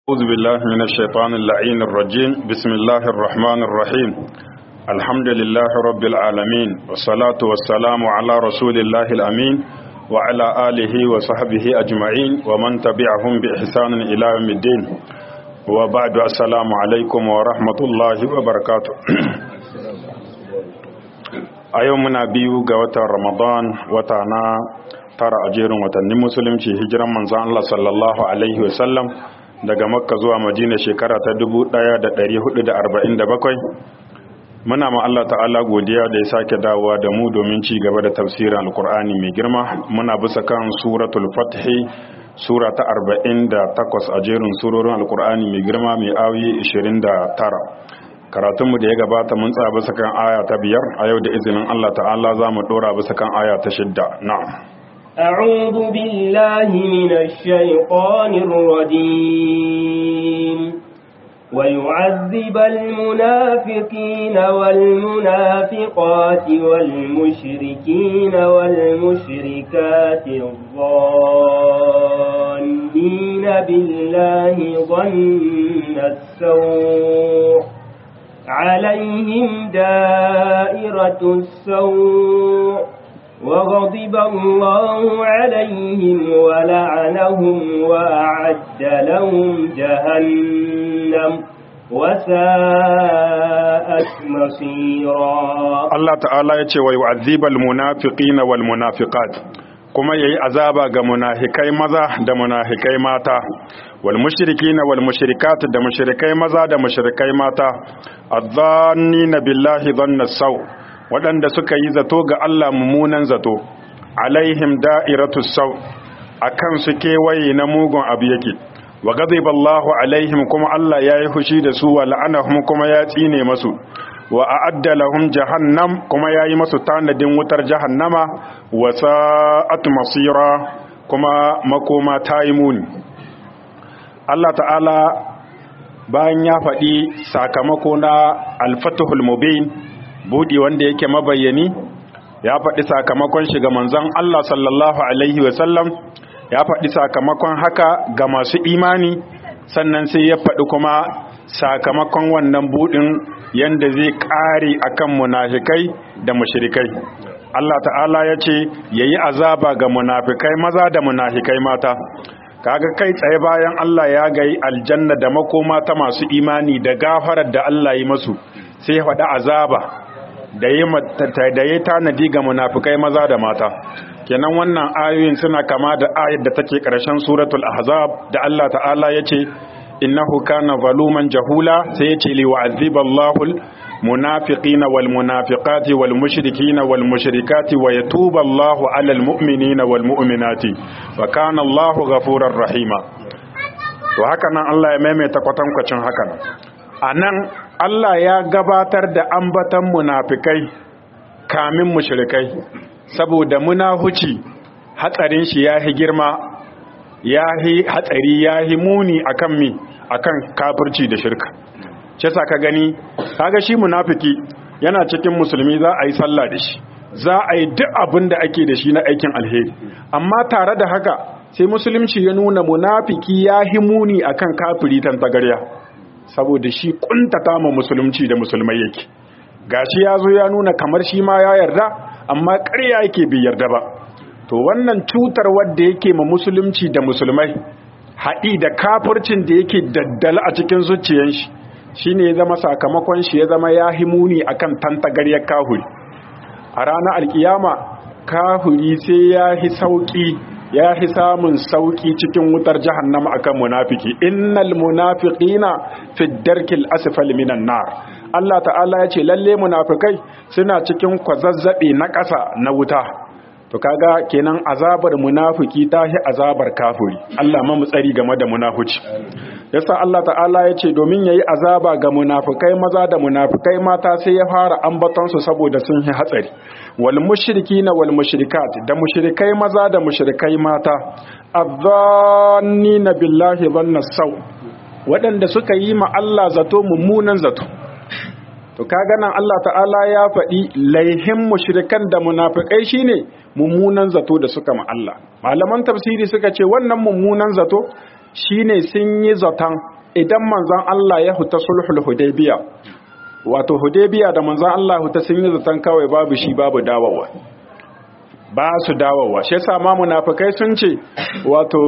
أعوذ بالله من الشيطان اللعين الرجيم بسم الله الرحمن الرحيم الحمد لله رب العالمين والصلاة والسلام على رسول الله الأمين وعلى آله وصحبه أجمعين ومن تبعهم بإحسان إلى يوم الدين وبعد السلام عليكم ورحمة الله وبركاته أيومنا بيو قوة رمضان وتانا tara a jerin watannin musulunci hijiran manzan Allah sallallahu alaihi wasallam daga makka zuwa madina shekara ta 1447 muna ma Allah ta'ala godiya da ya sake dawowa da mu domin ci gaba da tafsirin alkur'ani mai girma muna bisa kan suratul fathi sura ta 48 a jerin surorin alkur'ani mai girma mai ayoyi 29 karatunmu da ya gabata mun tsaya bisa kan aya ta biyar a yau da izinin Allah ta'ala za mu dora bisa kan aya ta shidda na'am أعوذ بالله من الشيطان الرجيم ويعذب المنافقين والمنافقات والمشركين والمشركات الظانين بالله ظن السوء عليهم دائرة السوء وغضب الله عليهم ولعنهم وأعد لهم جهنم وساءت مصيرا الله تعالى يتي ويعذب المنافقين والمنافقات kuma yayi azaba ga munafikai maza da munafikai mata wal mushrikina wal mushrikat da mushrikai maza da mushrikai mata adh-dhannina billahi dhanna saw waɗanda suka yi zato ga Allah mummunan zato alaihim da'iratu sau akan su kewaye na mugun abu yake wa ghadiballahu alaihim kuma Allah ya yi fushi da su wa la'anahum kuma ya tsine masu wa a'adda lahum jahannam kuma ya yi masu tanadin wutar jahannama wa sa'at masira kuma makoma ta yi muni Allah ta'ala bayan ya faɗi sakamako na al-fatihul mubin buɗi wanda yake mabayyani ya faɗi sakamakon shi ga manzon Allah sallallahu alaihi wasallam ya faɗi sakamakon haka ga masu imani sannan sai ya faɗi kuma sakamakon wannan buɗin yanda zai ƙare akan munafikai da mushrikai Allah ta'ala ya ce yayi azaba ga munafikai maza da munafikai mata kaga kai tsaye bayan Allah ya gayi aljanna da makoma ta masu imani da gafarar da Allah yi masu sai ya faɗi azaba da ya tanadi ga munafikai maza da mata kenan wannan ayoyin suna kama da ayar da take ƙarshen suratul ahzab da Allah ta'ala ya ce innahu kana zaluman jahula sai ya ce li wa'aziballahu munafiqina wal munafiqati wal mushrikina wal mushrikati wa yatubu Allahu 'alal mu'minina wal mu'minati wa kana Allahu ghafurar rahima to haka nan Allah ya maimaita kwatankwacin haka nan anan Allah ya gabatar da ambatan munafikai kamin mushrikai saboda munahuci hatsarin shi yahi girma yahi hatsari yahi muni akan mi akan kafirci da shirka ce sa ka gani kaga shi munafiki yana cikin musulmi za a yi sallah da shi za a yi duk abin da ake da shi na aikin alheri amma tare da haka sai musulunci ya nuna munafiki yahi muni akan kafiri tantagarya saboda shi kuntata ma musulunci da musulmai yake gashi ya zo ya nuna kamar shi ma ya yarda amma ƙarya yake bai yarda ba to wannan cutar wadda yake ma musulunci da musulmai haɗi da kafircin da yake daddala a cikin zuciyar shi shine ya zama sakamakon shi ya zama ya himuni akan tantagaryar kahuri a ranar alkiyama kahuri sai ya hi sauki ya fi samun sauki cikin wutar jahannama akan munafiki innal munafiqina fi darkil asfal minan nar Allah ta'ala ya ce lalle munafikai suna cikin kwazazzabe na ƙasa na wuta to kaga kenan azabar munafiki ta hi azabar kafiri Allah ma tsari game da munafici yasa Allah ta'ala ya ce domin yayi azaba ga munafikai maza da munafikai mata sai ya fara ambaton su saboda sun hi hatsari wal mushrikina wal mushrikat da mushrikai maza da mushrikai mata adhannina billahi dhanna saw waɗanda suka yi ma Allah zato mummunan zato to kaga nan Allah ta'ala ya faɗi laihin mushrikan da munafikai shine mummunan zato da suka ma Allah malaman tafsiri suka ce wannan mummunan zato shine sun yi zaton idan manzon Allah ya huta sulhul hudaybiya wato hudaybiya da manzon Allah huta sun yi zaton kawai babu shi babu dawowa ba su dawowa shi yasa ma munafikai sun ce wato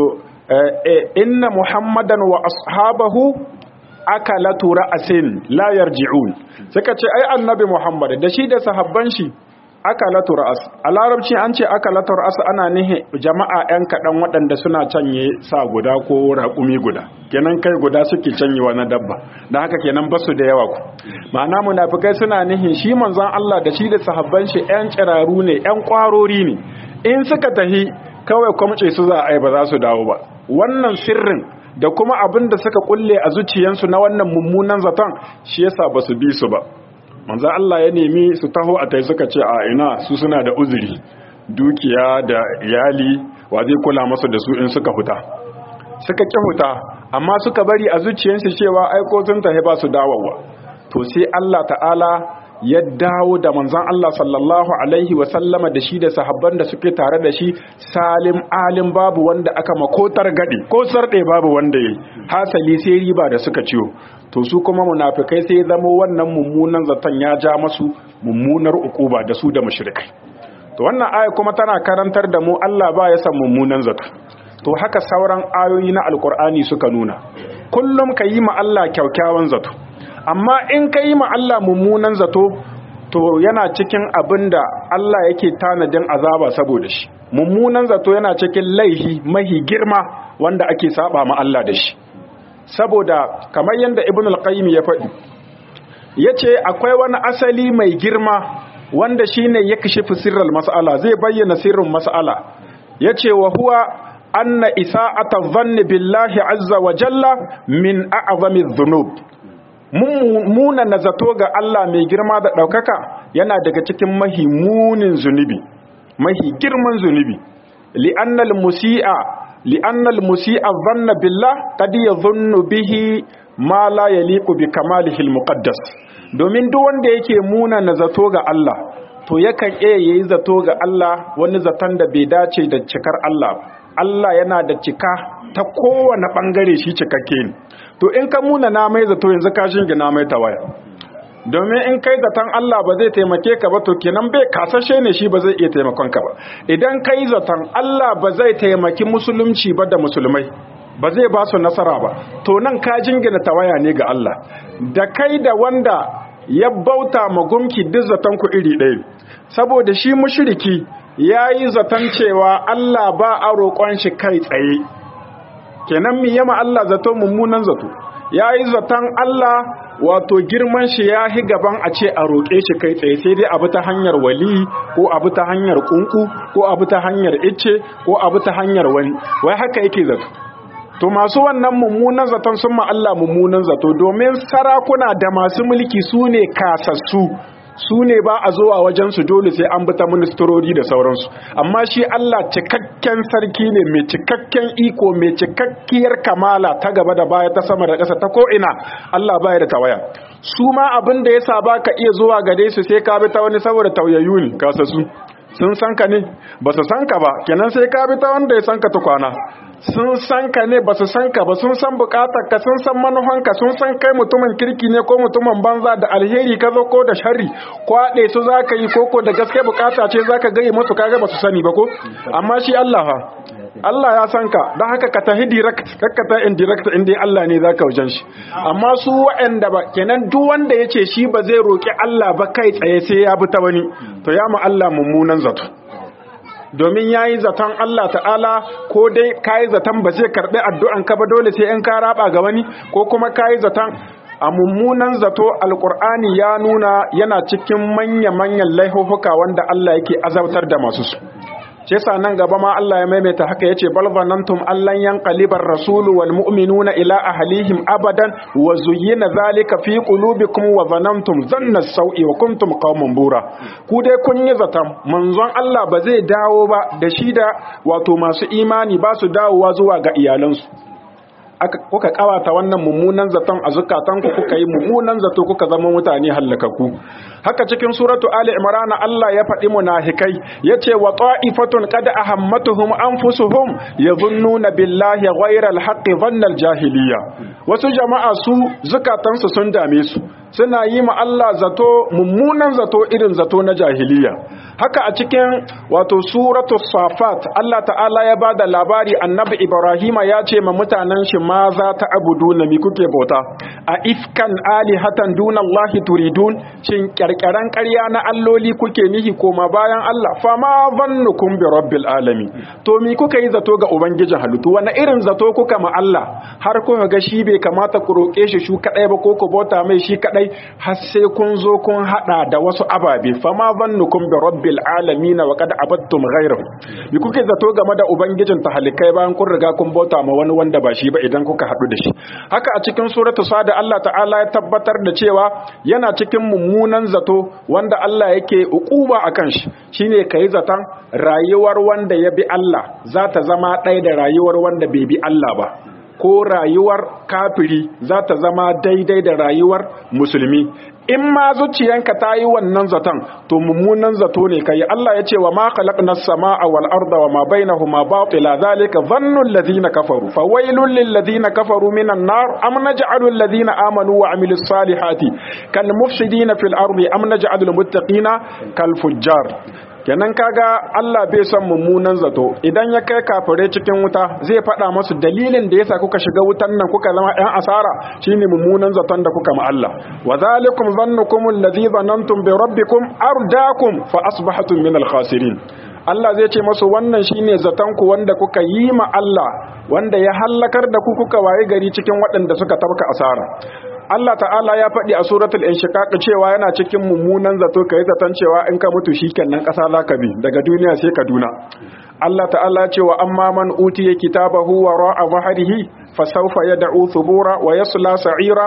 inna muhammadan wa ashabahu akalatu ra'asin la yarji'un suka ce ai annabi muhammad da shi da sahabban shi akalatu ra'as a larabci an ce akalatu ra'as ana nihi jama'a yan kaɗan waɗanda suna canye sa guda ko raƙumi guda kenan kai guda suke canyewa na dabba da haka kenan basu da yawa ku ma'ana munafikai suna nihin shi manzon Allah da shi da sahabban shi yan kiraru ne yan kwarori ne in suka tahi kawai kwamce su za a yi ba za su dawo ba wannan sirrin da kuma abin da suka kulle a zuciyansu na wannan mummunan zaton shi yasa ba su bi su ba manzo Allah ya nemi su taho a tai suka ce a ina su suna da uzuri dukiya da iyali wa zai kula masu da su in suka huta suka ki huta amma suka bari a zuciyarsu cewa aiko sun tahi ba su dawowa to sai Allah ta'ala ya dawo da manzon Allah sallallahu alaihi wa sallama da shi da sahabban da suke tare da shi salim alim babu wanda aka makotar gadi ko sarde babu wanda yayi hasali sai riba da suka ciwo to su kuma munafikai sai zama wannan mummunan zaton ya ja masu mummunar ukuba da su da mushrikai to wannan aya kuma tana karantar da mu Allah ba ya san mummunan zato to haka sauran ayoyi na alkur'ani suka nuna kullum ka yi ma Allah kyaukyawan zato amma in ka yi ma Allah mummunan zato to yana cikin abin da Allah yake tanadin azaba saboda shi mummunan zato yana cikin laihi mahi girma wanda ake saba ma Allah da shi saboda kamar yadda ibn al-qayyim ya faɗi yace akwai wani asali mai girma wanda shine ya kashifi sirral mas'ala zai bayyana sirrin mas'ala yace wa huwa anna isa'ata dhanni billahi azza wa jalla min a'zami dhunub muna na zato ga Allah mai girma da ɗaukaka yana daga cikin mahi munin zunubi mahi girman zunubi li'annal musi'a li'annal musi'a dhanna billah qad yadhunnu bihi ma la yaliqu bi kamalihi al-muqaddas domin duk wanda yake muna na zato ga Allah to yakan iya yayi zato ga Allah wani zaton da bai dace da cikar Allah ba Allah yana da cika ta kowane bangare shi cikakke ne to in ka muna na mai zato yanzu ka shingina mai tawaya domin in kai zaton Allah ba zai taimake ka ba to kenan bai kasashe ne shi ba zai iya taimakon ka ba idan kai zaton Allah ba zai taimaki musulunci ba da musulmai ba zai ba su nasara ba to nan ka jingina tawaya ne ga Allah da kai da wanda ya bauta ma gumki duk zaton ku iri ɗaya saboda shi mushriki yayi zaton cewa Allah ba a roƙon shi kai tsaye kenan mi yama Allah zato mummunan zato yayi zaton Allah wato girman shi ya hi gaban a ce a roƙe shi kai tsaye sai dai abu ta hanyar wali ko abu ta hanyar kunku ko abu ta hanyar icce ko abu ta hanyar wani wai haka yake zato to masu wannan mummunan zaton sun ma Allah mummunan zato domin sarakuna da masu mulki su ne kasassu su ne ba a zo a wajensu dole sai an bi ta ministrori da sauransu amma shi Allah cikakken sarki ne mai cikakken iko mai cikakkiyar kamala ta gaba da baya ta sama da ƙasa ta ko'ina Allah baya da tawaya su ma abin da ya sa ba ka iya zuwa gare su sai ka bi ta wani saboda tauyayyu ne kasasu sun san ka ne ba su san ka ba kenan sai ka bi ta wanda ya san ka tukwana sun san ka ne ba su san ka ba sun san bukatar ka sun san manufanka sun san kai mutumin kirki ne ko mutumin banza da alheri ka zo ko da shari kwaɗe su za ka yi koko da gaske bukata ce za ka gaye masu kaga ba su sani ba ko amma shi Allah ha Allah ya san ka don haka ka tahi direct kakka ta indirect inda Allah ne za ka wajen shi amma su waɗanda ba kenan duk wanda ya ce shi ba zai roƙi Allah ba kai tsaye sai ya bi ta wani to ya ma Allah mummunan zato domin ya yi zaton Allah ta'ala ko dai ka yi zaton ba zai karɓi addu'an ka ba dole sai in ka raba ga wani ko kuma ka yi zaton a mummunan zato alƙur'ani ya nuna yana cikin manya-manyan laihuhuka wanda Allah yake azabtar da masu su ce sa nan gaba ma Allah ya maimaita haka yace bal zanantum allan yanqalibar rasulu wal mu'minuna ila ahlihim abadan wa zuyyina zalika fi qulubikum wa zanantum zanna sau'i wa kuntum qauman bura ku dai kun yi zaton manzon Allah ba zai dawo ba da shi da wato masu imani ba su dawowa zuwa ga iyalansu kuka kawata wannan mummunan zaton a zukatanku kuka yi mummunan zato kuka zama mutane hallakaku haka cikin suratu ali imran Allah ya faɗi munafikai yace wa ta'ifatun qad ahammatuhum anfusuhum yadhunnuna billahi ghayra al-haqqi dhanna al-jahiliyya wasu jama'a su zukatansu sun dame su suna yi ma Allah zato mummunan zato irin zato na jahiliya haka a cikin wato suratu safat Allah ta'ala ya bada labari annabi Ibrahima ya ce ma mutanen shi ma za ta abudu na mi kuke bauta a ifkan alihatan duna Allah turidun shin kyarkyaran ƙarya na alloli kuke nihi koma bayan Allah fa ma zannukum bi rabbil alamin to mi kuka yi zato ga ubangijin halittu wani irin zato kuka ma Allah har kuka ga shi bai kamata ku roƙe shi shu kadai ba ko ku bauta mai shi kadai har sai kun zo kun hada da wasu ababe fa ma zannukum bi rabbil alamin wa qad abattum ghayrahu mi kuke zato game da ubangijin tahalikai bayan kun riga kun bauta ma wani wanda ba shi ba idan kuka hadu da shi haka a cikin suratu sada Allah ta'ala ya tabbatar da cewa yana cikin mummunan zato wanda Allah yake ukuba akan shi shine kai zaton rayuwar wanda ya bi Allah za ta zama ɗaya da rayuwar wanda bai bi Allah ba ko rayuwar kafiri za ta zama daidai da rayuwar musulmi in ma zuciyanka ta yi wannan zaton to mummunan zato ne kai Allah ya ce wa ma khalaqna as-samaa wal arda wa ma bainahuma batila zalika dhannu alladhina kafaru fa wailul lil ladina kafaru minan nar am naj'alu alladhina amanu wa amilus salihati kal mufsidina fil ardi am naj'alul muttaqina kal fujjar kenan kaga Allah bai son mummunan zato idan ya kai kafirai cikin wuta zai faɗa masu dalilin da yasa kuka shiga wutan nan kuka zama ɗan asara shine mummunan zaton da kuka ma Allah wa zalikum dhannukum alladhi dhanantum bi rabbikum ardakum fa asbahatum min al-khasirin Allah zai ce masu wannan shine zaton ku wanda kuka yi ma Allah wanda ya hallakar da ku kuka waye gari cikin waɗanda suka tabka asara Allah ta'ala ya faɗi a suratul inshiqaq cewa yana cikin mummunan zato kai zaton cewa in ka mutu shikenan ƙasa zaka bi daga duniya sai Kaduna Allah ta'ala ce wa amma man utiya kitabahu wa ra'a zahrihi fa sawfa yad'u thubura wa yasla sa'ira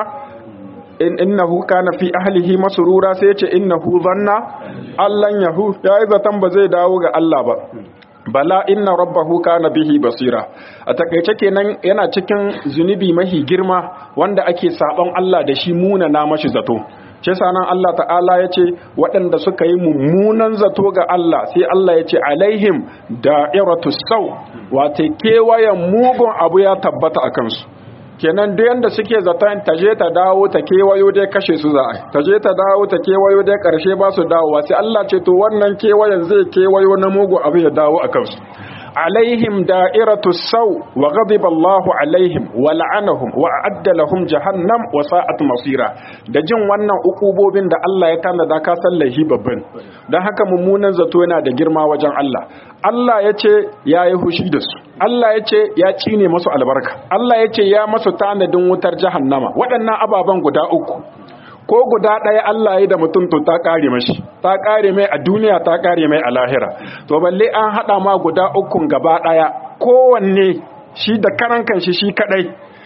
in innahu kana fi ahlihi masrura sai ce innahu zanna allan yahu yayi zaton ba zai dawo ga Allah ba bala inna rabbahu kana bihi basira a takaice kenan yana cikin zunubi mahi girma wanda ake sabon Allah da shi muna na mashi zato ce sanan Allah ta'ala ya ce waɗanda suka yi mummunan zato ga Allah sai Allah ya ce alaihim da'iratu sau wata kewayen mugun abu ya tabbata a kansu kenan duk yanda suke zaton ta je ta dawo ta kewayo dai kashe su za a ta je ta dawo ta kewayo dai karshe ba su dawowa sai Allah ce to wannan kewayen zai kewayo na mugu abu ya dawo a kansu alaihim da'iratu sau wa ghadiba Allahu alaihim wa la'anahum wa a'adda lahum jahannam wa sa'at masira da jin wannan ukubobin da Allah ya tanada ka sallahi babban dan haka mummunan zato yana da girma wajen Allah Allah ya ce ya yi hushi da su Allah ya ce ya cine masu albarka Allah ya ce ya masu tanadin wutar jahannama waɗannan ababen guda uku ko guda ɗaya Allah ya da mutum to ta ƙare mashi ta ƙare mai a duniya ta ƙare mai a lahira to balle an haɗa ma guda ukun gaba ɗaya kowanne shi da karan kanshi shi kaɗai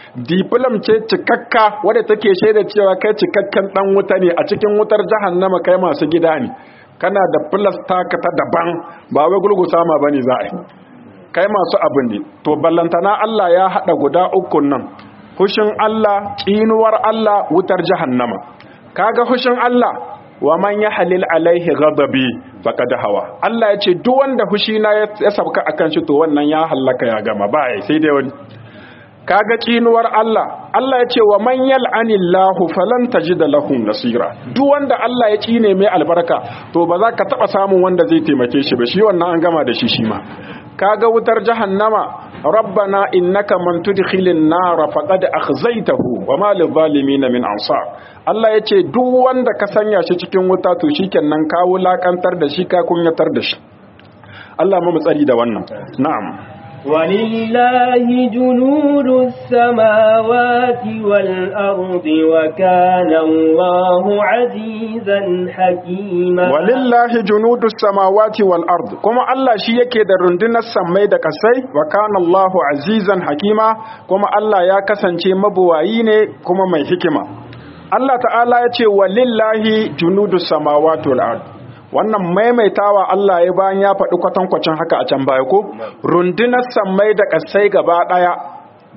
diplom ce cikakka wadda take shaida cewa kai cikakken ɗan wuta ne a cikin wutar jahannama kai masu gida ne kana da plus taka ta daban ba wai gulgusa ma bane za a yi kai masu abin ne to ballantana Allah ya haɗa guda ukun nan hushin Allah tsinuwar Allah wutar jahannama kaga hushin Allah wa man yahlil alaihi ghadabi faqad hawa Allah ya ce duk wanda hushi na ya sabka akan shi to wannan ya hallaka ya gama ba sai dai wani kaga tsinuwar Allah Allah ya ce wa man yal'anillahu falan tajida lahum nasira duk wanda Allah ya tsine mai albarka to ba za ka taba samun wanda zai taimake shi ba shi wannan an gama da shi shi ma kaga wutar jahannama rabbana innaka man tudkhilin nar faqad akhzaytahu wama lidh-dhalimin min ansar Allah yace duk wanda ka sanya shi cikin wuta to shikenan ka wulakantar da shi ka kunyatar da shi Allah mu tsari da wannan na'am ولله جنود السماوات والأرض وكان الله عزيزا حكيما ولله جنود السماوات والأرض كما الله شي yake da rundunar sammai da kasai wa kana Allahu azizan hakima kuma Allah ya kasance mabuwayi ne kuma mai hikima Allah ta'ala ya ce walillahi junudus samawati wal ard wannan maimaitawa Allah ya bayan ya faɗi kwatankwacin haka a can baya ko rundunar sammai da ƙasai gaba ɗaya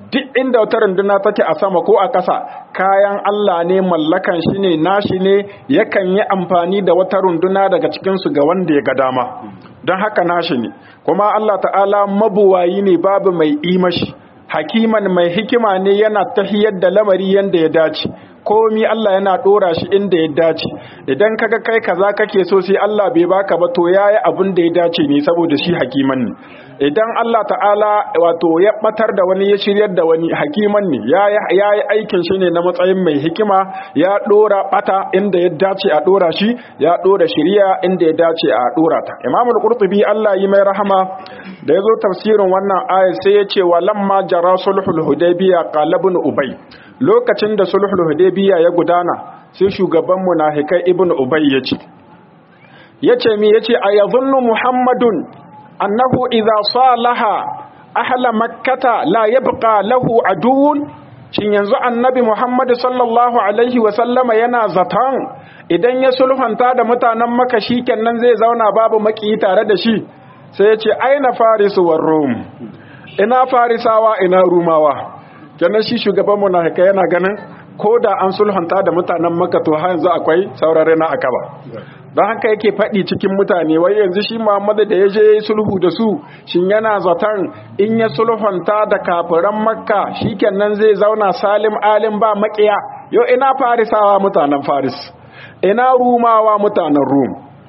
duk inda wata runduna take a sama ko a ƙasa kayan Allah ne mallakan shi ne nashi ne yakan yi amfani da wata runduna daga cikinsu ga wanda ya ga dama don haka nashi ne kuma Allah ta'ala mabuwayi ne babu mai imashi hakiman mai hikima ne yana tahiyar da lamari yanda ya dace komi Allah yana dora shi inda ya dace idan kaga kai kaza kake so sai Allah bai baka ba to yayi abin da ya dace ne saboda shi hakiman ne idan Allah ta'ala wato ya batar da wani ya shiryar da wani hakiman ne yayi yayi aikin shi ne na matsayin mai hikima ya dora bata inda ya dace a dora shi ya dora shiriya inda ya dace a dora ta Imam al-Qurtubi Allah yi mai rahama da yazo tafsirin wannan aya sai ya ce wa lamma jara sulhul hudaybiya qala ibn ubay lokacin da sulhul hudaybiya ya gudana sai shugaban munafikai ibn ubay yace yace mi yace ayazunnu muhammadun annahu idza salaha ahla makkata la yabqa lahu aduun shin yanzu annabi muhammad sallallahu alaihi wa sallama yana zatan idan ya sulhanta da mutanen makka shikenan zai zauna babu maki tare da shi sai yace aina farisu war rum ina farisawa ina rumawa kenan shi shugaban munafikai yana ganin ko da an sulhunta da mutanen maka to har yanzu akwai saurare na akaba don haka yake faɗi cikin mutane wai yanzu shi muhammadu da ya je sulhu da su shin yana zaton in ya sulhunta da kafiran makka shikenan zai zauna salim alim ba makiya yau ina farisawa mutanen faris ina rumawa mutanen rum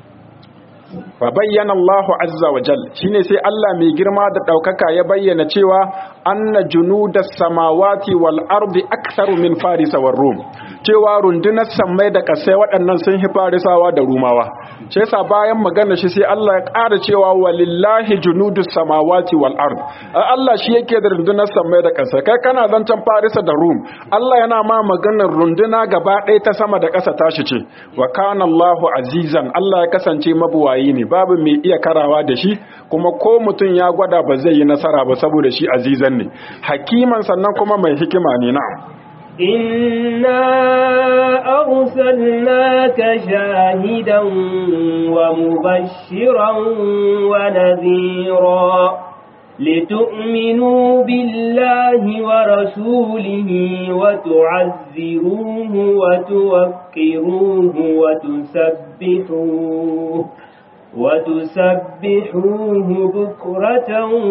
fa bayyana Allahu azza wa jal shine sai Allah mai girma da daukaka ya bayyana cewa anna junudas samawati wal ardi aktharu min farisa war rum cewa rundunar sammai da kasai waɗannan sun hi farisawa da rumawa shi yasa bayan magana shi sai Allah ya ƙara cewa walillahi junudus samawati wal ard Allah shi yake da rundunar sammai da kasai kai kana zancan farisa da rum Allah yana ma maganar runduna gaba ɗaya ta sama da ƙasa tashi ce wa kana Allahu azizan Allah ya kasance mabuwayi ne babu mai iya karawa da shi kuma ko mutum ya gwada ba zai yi nasara ba saboda shi azizan ne hakiman sannan kuma mai hikima ne na إنا أرسلناك شاهدا ومبشرا ونذيرا لتؤمنوا بالله ورسوله وتعزروه وتوقروه وتسبحوه وتسبحوه بكرة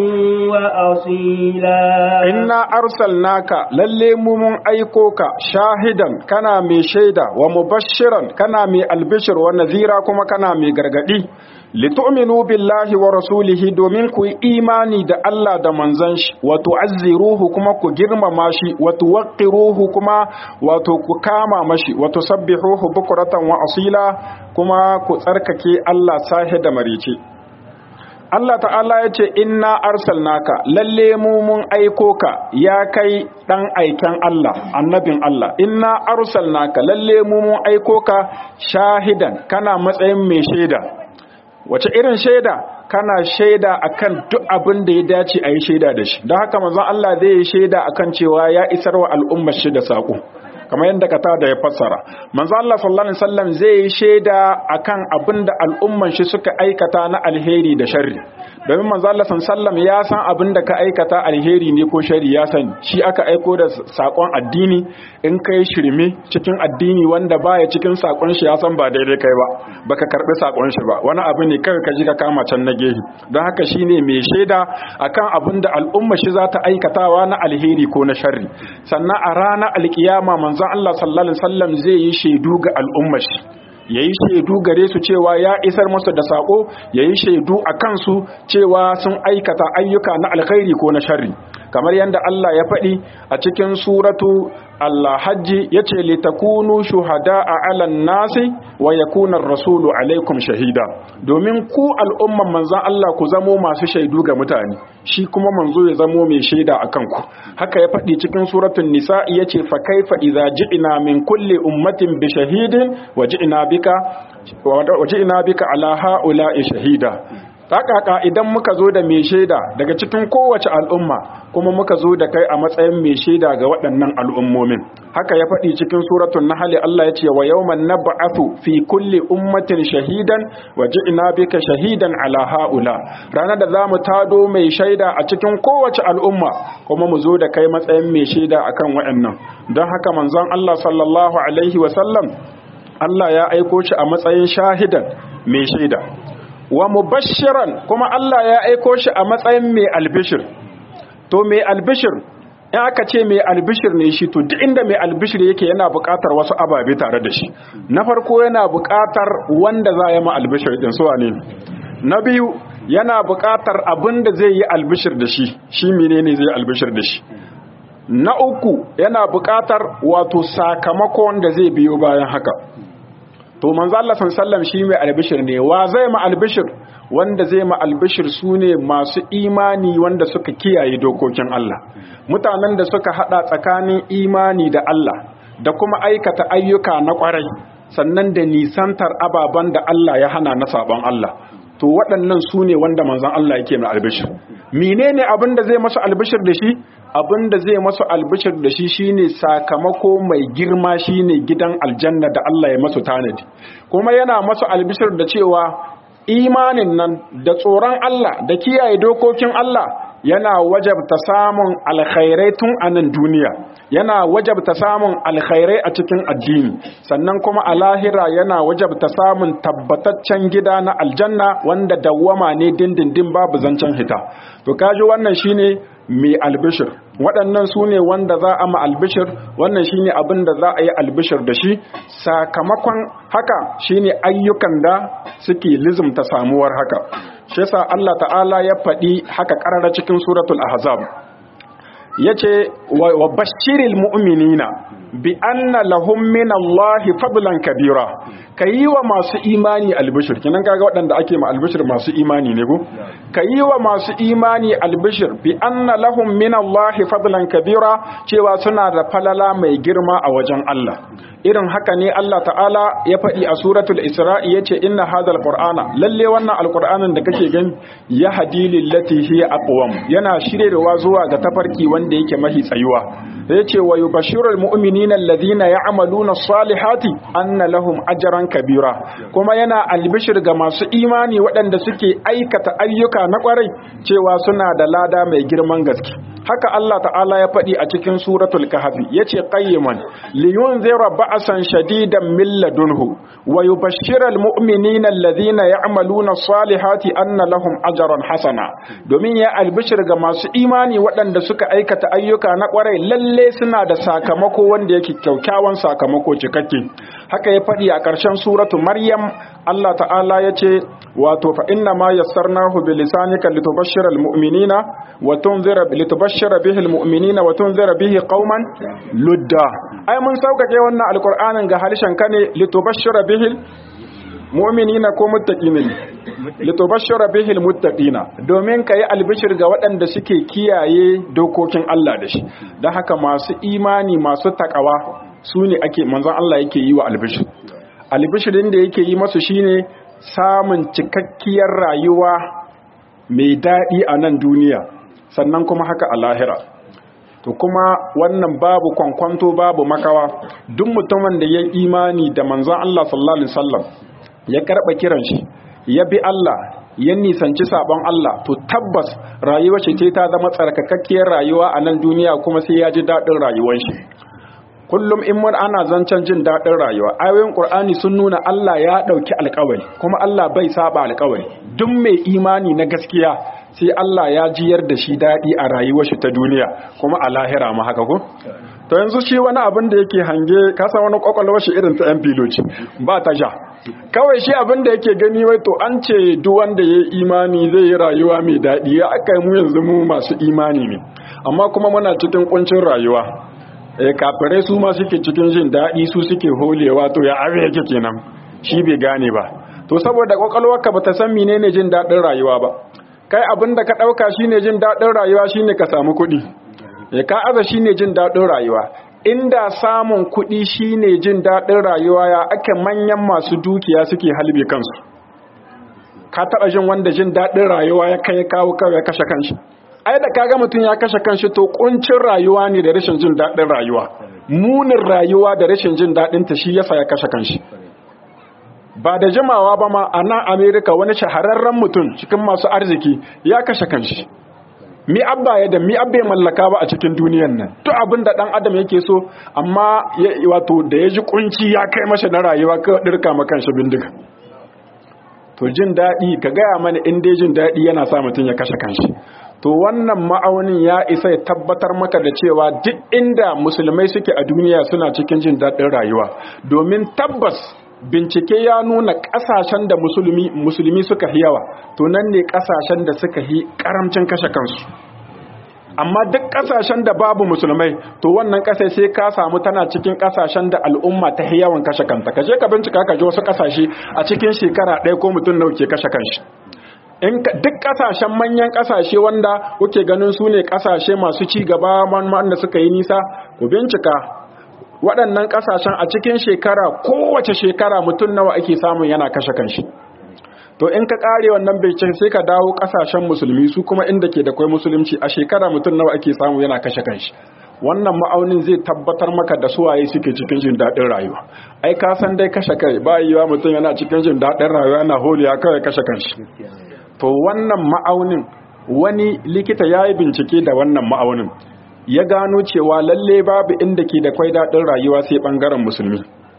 وأصيلا إنا أرسلناك للي من أيكوك شاهدا كنا مي شيدا ومبشرا كنا مي البشر ونذيرا كما كنا مي غرغدي litu'minu billahi wa rasulihi domin ku yi imani da Allah da manzon shi wa tu'azziruhu kuma ku girmama shi wa tuwaqqiruhu kuma wato ku kama mashi wa tusabbihuhu bukratan wa asila kuma ku tsarkake Allah sahe da marice Allah ta'ala ya ce inna arsalnaka lalle mu mun aiko ka ya kai dan aiken Allah annabin Allah inna arsalnaka lalle mu mun aiko ka shahidan kana matsayin mai shaida wace irin shaida kana shaida akan duk abin da ya dace a yi shaida da shi don haka manzon Allah zai yi shaida akan cewa ya isar wa al'ummar shi da saƙo kamar yadda ka da ya fassara manzon Allah sallallahu alaihi wasallam zai yi shaida akan abin da al'ummar shi suka aikata na alheri da sharri domin manzon Allah sallallahu ya san abin da ka aikata alheri ne ko sharri ya sani shi aka aiko da sakon addini in kai shirme cikin addini wanda baya cikin sakon shi ya san ba daidai kai ba baka karbi sakon shi ba wani abu ne kai ka ji ka kama can na gehi don haka shine mai shaida akan abin da al'umma shi za ta aikatawa na alheri ko na sharri sannan a ranar alkiyama manzon Allah sallallahu alaihi wasallam zai yi shaidu ga al'umma shi yayi shaidu gare su cewa ya isar musu da sako yayi shaidu a kansu cewa sun aikata ayyuka na alkhairi ko na sharri kamar yadda Allah ya faɗi a cikin suratu Allah hajji ya ce litakunu shuhada a alan nasi wa yakuna rasulu alaikum shahida domin ku al'umman manzan Allah ku zamo masu shaidu ga mutane shi kuma manzo ya zamo mai shaida a kanku haka ya faɗi cikin suratun nisa ya ce fa kaifa idza ji'na min kulli ummatin bi shahidin wa ji'na bika wa ji'na bika ala ha'ula'i shahida kaka idan muka zo da mai shaida daga cikin kowace al'umma kuma muka zo da kai a matsayin mai shaida ga waɗannan al'ummomin haka ya faɗi cikin suratun nahali Allah ya ce wa yawman nab'athu fi kulli ummatin shahidan wa ji'na bika shahidan ala haula ranar da zamu tado mai shaida a cikin kowace al'umma kuma mu zo da kai matsayin mai shaida akan waɗannan don haka manzon Allah sallallahu alaihi wa sallam Allah ya aiko shi a matsayin shahidan mai shaida wa mubashiran kuma Allah ya aiko shi a matsayin mai albishir to mai albishir in aka ce mai albishir ne shi to duk inda mai albishir yake yana buƙatar wasu ababe tare da shi na farko yana buƙatar wanda za ya ma albishir din su ne na biyu yana buƙatar abin da zai yi albishir da shi shi menene zai albishir da shi na uku yana buƙatar wato sakamakon da zai biyo bayan haka to manzo Allah sallallahu shi mai albishir ne wa zai ma albishir wanda zai ma albishir sune masu imani wanda suka kiyaye dokokin Allah mutanen da suka hada tsakanin imani da Allah da kuma aikata ayyuka na kwarai sannan da nisantar ababan da Allah ya hana na sabon Allah to waɗannan su ne wanda manzon Allah yake mai albishir menene abin da zai masu albishir da shi abin da zai masu albishir da shi shine sakamako mai girma shine gidan aljanna da Allah ya masu tanadi kuma yana masu albishir da cewa imanin nan da tsoron Allah da kiyaye dokokin Allah yana wajabta samun alkhairai tun a nan duniya yana wajabta samun alkhairai a cikin addini sannan kuma a lahira yana wajabta samun tabbataccen gida na aljanna wanda dawwama ne dindindin babu zancen hita to kaji wannan shine mai albishir waɗannan su ne wanda za a ma albishir wannan shine abin da za a yi albishir da shi sakamakon haka shine ayyukan da suke lizumta samuwar haka shi yasa Allah ta'ala ya faɗi haka ƙarara cikin suratul ahzab yace wa bashiril mu'minina bi anna lahum min Allahi fadlan kabira kayi wa masu imani albishir kinan kaga waɗanda ake ma albishir masu imani ne go kayi wa masu imani albishir bi anna lahum min Allahi fadlan kabira cewa suna da falala mai girma a wajen Allah irin haka ne Allah ta'ala ya faɗi a suratul isra'i yace inna hadhal qur'ana lalle wannan alqur'anin da kake gani ya hadi lillati hiya aqwam yana shirewa zuwa ga tafarki wanda yake mahi tsayuwa yace wa yubashshirul mu'minina alladhina ya'maluna as-salihati anna lahum ajran kabira kuma yana albishir ga masu imani waɗanda suke aikata ayyuka na ƙwarai cewa suna da lada mai girman gaske haka Allah ta'ala ya faɗi a cikin suratul kahfi yace qayyiman liyunzira ba'san shadidan min ladunhu wa yubashshiral mu'minina alladhina ya'maluna as-salihati anna lahum ajran hasana domin ya albishir ga masu imani waɗanda suka aikata ayyuka na ƙwarai lalle suna da sakamako wanda yake kyaukyawan sakamako cikakke haka ya faɗi a ƙarshen suratu maryam Allah ta'ala ya ce wato fa inna ma yassarnahu bi lisanika litubashshira almu'minina wa tunzira litubashshira bihi almu'minina wa tunzira bihi qauman ludda ai mun saukake wannan alqur'anin ga halishan ka ne litubashshira bihi mu'minina ko muttaqina litubashshira bihi almuttaqina domin kai albishir ga waɗanda suke kiyaye dokokin Allah da shi dan haka masu imani masu takawa su ne ake manzon Allah yake yi wa albishir albishirin da yake yi masu shine samun cikakkiyar rayuwa mai daɗi a nan duniya sannan kuma haka a lahira to kuma wannan babu kwankwanto babu makawa duk mutumin da ya imani da manzon Allah sallallahu alaihi wasallam ya karɓa kiran shi ya bi Allah ya nisanci sabon Allah to tabbas rayuwar shi ce ta zama tsarkakakkiyar rayuwa a nan duniya kuma sai ya ji daɗin rayuwar shi kullum in mun ana zancen jin daɗin rayuwa ayoyin qur'ani sun nuna Allah ya ɗauki alƙawari kuma Allah bai saba alƙawari duk mai imani na gaskiya sai Allah ya jiyar da shi daɗi a rayuwar shi ta duniya kuma a lahira ma haka ko to yanzu shi wani abin da yake hange ka san wani kwakwalwar shi irin ta yan filoci ba ta ja kawai shi abin da yake gani wai to an ce duk wanda ya imani zai yi rayuwa mai daɗi ya aka mu yanzu mu masu imani ne amma kuma muna cikin kuncin rayuwa eh kafirai su ma suke cikin jin daɗi su suke holewa to ya abe yake kenan shi bai gane ba to saboda kwakwalwarka bata san menene jin daɗin rayuwa ba kai abin da ka ɗauka shine jin daɗin rayuwa shine ka samu kuɗi ya ka aza shine jin daɗin rayuwa inda samun kuɗi shine jin daɗin rayuwa ya ake manyan masu dukiya suke halbe kansu ka taba jin wanda jin daɗin rayuwa ya kai kawo kawai ya kashe kanshi ai da kaga mutum ya kashe kanshi to kuncin rayuwa ne da rashin jin daɗin rayuwa munin rayuwa da rashin jin daɗin ta shi yasa ya kashe kanshi ba da jimawa ba ma a nan amerika wani shahararren mutum cikin masu arziki ya kashe kanshi mi abba ya da mi abba ya mallaka ba a cikin duniyan nan to abin da dan adam yake so amma wato da ya ji kunci ya kai masa na rayuwa ka dirka ma kanshi bindiga to jin daɗi ka gaya mana in dai jin daɗi yana sa mutum ya kashe kanshi to wannan ma'aunin ya isa ya tabbatar maka da cewa duk inda musulmai suke a duniya suna cikin jin daɗin rayuwa domin tabbas bincike ya nuna ƙasashen da musulmi musulmi suka yi yawa to nan ne ƙasashen da suka yi ƙaramcin kashe kansu amma duk ƙasashen da babu musulmai to wannan ƙasai sai ka samu tana cikin ƙasashen da al'umma ta yi yawan kashe kanta ka je ka bincika ka ji wasu ƙasashe a cikin shekara ɗaya ko mutum nawa ke kashe kanshi in duk kasashen manyan kasashe wanda kuke ganin su ne kasashe masu ci gaba wanda suka yi nisa ku bincika waɗannan kasashen a cikin shekara kowace shekara mutum nawa ake samun yana kashe kanshi to in ka kare wannan bincike sai ka dawo kasashen musulmi su kuma inda ke da kwai musulunci a shekara mutum nawa ake samu yana kashe kanshi wannan ma'aunin zai tabbatar maka da suwaye suke cikin jin daɗin rayuwa ai ka san dai kashe kai ba yiwa mutum yana cikin jin daɗin rayuwa yana holiya kawai kashe kanshi to wannan ma'aunin wani likita ya yi bincike da wannan ma'aunin ya gano cewa lalle babu inda ke da kwai daɗin rayuwa sai ɓangaren musulmi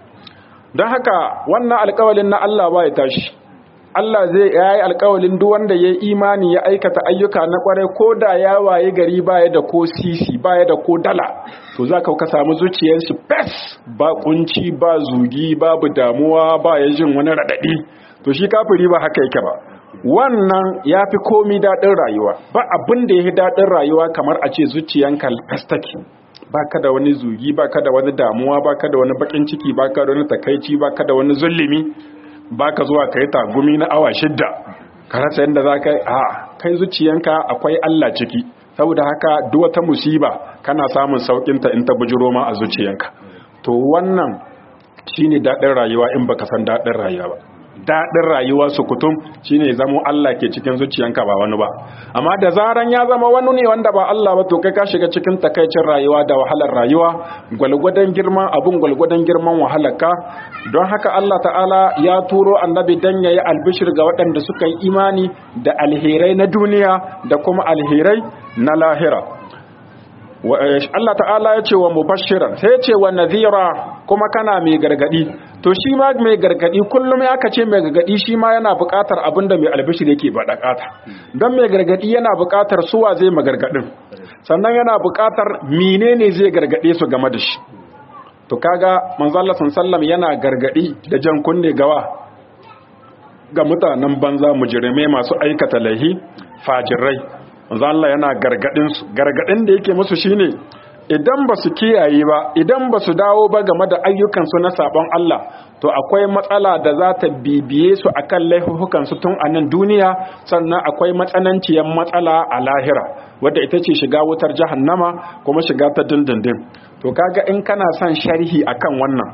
don haka wannan alkawalin na Allah ba ya tashi Allah zai yayi alkawalin duk wanda ya imani ya aikata ayyuka na kwarai ko da ya waye gari baya da ko sisi baya da ko dala to za ka samu zuciyar shi fes ba kunci ba zugi babu damuwa ba ya jin wani raɗaɗi to shi kafiri ba haka yake ba wannan ya fi komi daɗin rayuwa ba abin da ya fi daɗin rayuwa kamar a ce zuciyanka festaki ba ka da wani zugi ba ka da wani damuwa ba ka da wani bakin ciki ba ka da wani takaici ba ka da wani zulumi ba ka zuwa ka yi tagumi na awa shidda ka rasa yadda za ka yi a kai zuciyanka akwai Allah ciki saboda haka duk wata musiba kana samun saukinta in ta bujiro ma a zuciyanka to wannan shine daɗin rayuwa in baka san daɗin rayuwa ba daɗin rayuwa su kutum shine zamo Allah ke cikin zuciyanka ba wani ba amma da zaran ya zama wani ne wanda ba Allah ba to kai ka shiga cikin takaicin rayuwa da wahalar rayuwa gwalgwadon girman abun gwalgwadon girman wahalarka don haka Allah ta'ala ya turo annabi dan yayi albishir ga waɗanda suka yi imani da alherai na duniya da kuma alherai na lahira Allah ta'ala ya ce wa mubashiran sai ya ce wa nadhira kuma kana mai gargadi to shi ma mai gargadi kullum ya kace mai gargadi shi ma yana buƙatar abinda mai albishir yake ba dakata don mai gargadi yana buƙatar suwa zai magargadin sannan yana buƙatar menene zai gargade su game da shi to kaga manzo Allah sallallahu yana gargadi da jan kunne gawa ga mutanen banza mujrimai masu aikata laihi fajirai manzo Allah yana gargadin su gargadin da yake musu shine idan ba su kiyaye ba idan ba su dawo ba game da ayyukansu na sabon Allah to akwai matsala da za ta bibiye su akan laifukansu tun a nan duniya sannan akwai matsananciyar matsala a lahira wadda ita ce shiga wutar jahannama kuma shiga ta dindindin to kaga in kana son sharhi akan wannan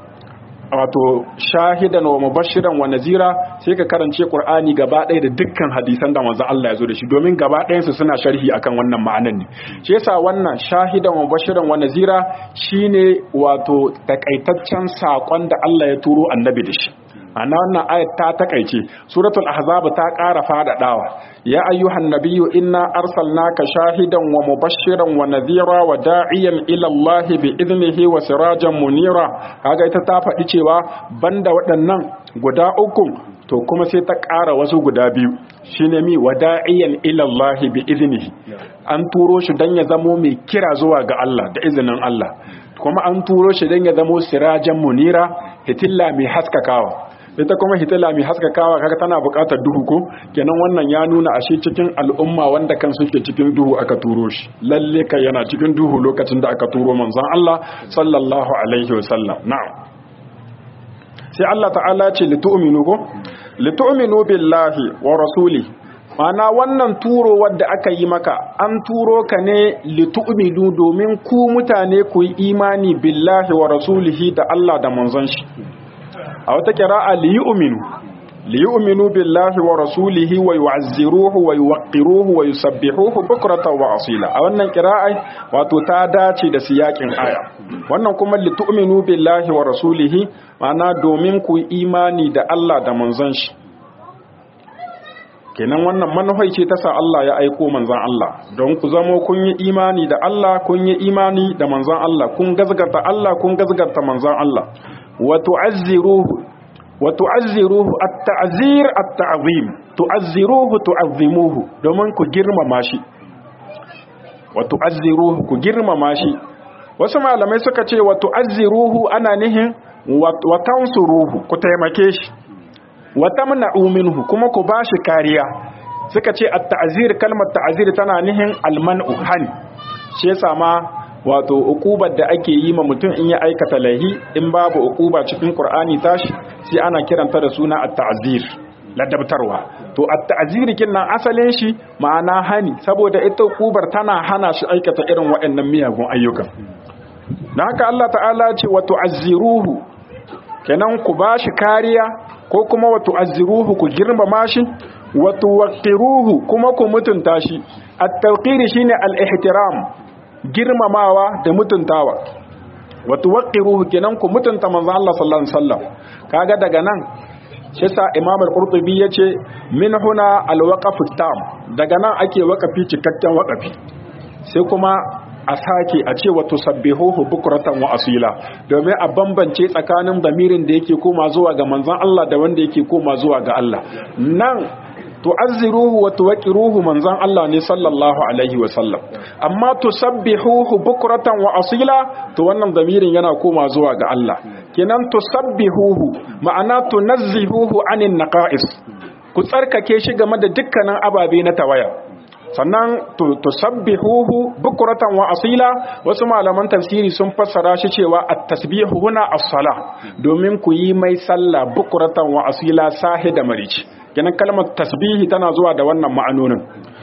wato shahidan wa mubashiran wa nazira sai ka karance qur'ani gaba ɗaya da dukkan hadisan da manzo Allah ya zo da shi domin gaba ɗayan su suna sharhi akan wannan ma'anan ne shi yasa wannan shahidan wa mubashiran wa nazira shine wato takaitaccen sakon da Allah ya turo annabi da shi ana wannan ayat ta takaice suratul ahzab ta ƙara faɗaɗawa ya ayyuhan nabiyyu inna arsalnaka shahidan wa mubashiran wa nadhira wa da'iyan ila Allah bi idnihi wa sirajan munira kaga ita ta faɗi cewa banda waɗannan guda uku to kuma sai ta ƙara wasu guda biyu shine mi wa da'iyan ila Allah bi idnihi an turo shi dan ya zamo mai kira zuwa ga Allah da izinin Allah kuma an turo shi dan ya zamo sirajan munira hitilla mai haskakawa ita kuma hitila mai haskakawa kaga tana buƙatar duhu ko kenan wannan ya nuna ashe cikin al'umma wanda kan suke cikin duhu aka turo shi lalle kai yana cikin duhu lokacin da aka turo manzon Allah sallallahu alaihi wasallam na'am sai Allah ta'ala ce litu'minu ko litu'minu billahi wa rasuli mana wannan turo wadda aka yi maka an turo ka ne litu'minu domin ku mutane ku yi imani billahi wa rasulihi da Allah da manzon shi a wata kira'a li yu'minu liyu'minu billahi wa rasulihi wa yu'azziruhu wa yuwaqqiruhu wa yusabbihuhu bukratan wa asila a wannan qira'a wato ta dace da siyakin aya wannan kuma litu'minu billahi wa rasulihi ma'ana domin ku imani da Allah da manzon shi kenan wannan manufai ce ta sa Allah ya aiko manzon Allah don ku zamo kun yi imani da Allah kun yi imani da manzon Allah kun gazgata Allah kun gazgata manzon Allah wa tu'azziruhu wa tu'azziruhu at-ta'zir at-ta'zim tu'azziruhu tu'azzimuhu domin ku girmama shi wa tu'azziruhu ku girmama shi wasu malamai suka ce wa tu'azziruhu ana nihin wa tansuruhu ku taimake shi wa tamna'u minhu kuma ku bashi kariya suka ce at-ta'zir kalmar ta'zir tana nihin al-man'u hani shi yasa ma wato ukubar da ake yi ma mutum in ya aikata laihi in babu ukuba cikin qur'ani tashi sai ana kiranta da suna at-ta'zir ladabtarwa to at-ta'zir kinnan asalin shi ma'ana hani saboda ita ukubar tana hana shi aikata irin waɗannan miyagun ayyukan dan haka Allah ta'ala ce wa tu'azziruhu kenan ku bashi kariya ko kuma wa tu'azziruhu ku girmama shi wa tuwaqqiruhu kuma ku mutunta shi at-tawqir shine al-ihtiram girmamawa da mutuntawa wato waqiruhu kenan ku mutunta manzo Allah sallallahu alaihi wasallam kaga daga nan shi sa Imam al-Qurtubi yace min huna al-waqf tam daga nan ake waqafi cikakken waqafi sai kuma a sake a ce wato sabbihuhu bukratan wa asila domin a bambance tsakanin damirin da yake koma zuwa ga manzon Allah da wanda yake koma zuwa ga Allah nan tu'azziruhu wa tuwaqiruhu manzon Allah ne sallallahu alaihi wa sallam amma tusabbihuhu bukratan wa asila to wannan damirin yana koma zuwa ga Allah kenan tusabbihuhu ma'ana tunazzihuhu anin naqais ku tsarkake shi game da dukkanin ababe na tawaya sannan tusabbihuhu bukratan wa asila wasu malaman tafsiri sun fassara shi cewa at-tasbihu huna as-sala domin ku yi mai sallah bukratan wa asila sahi da marici kenan kalmar tasbihi tana zuwa da wannan ma'anonin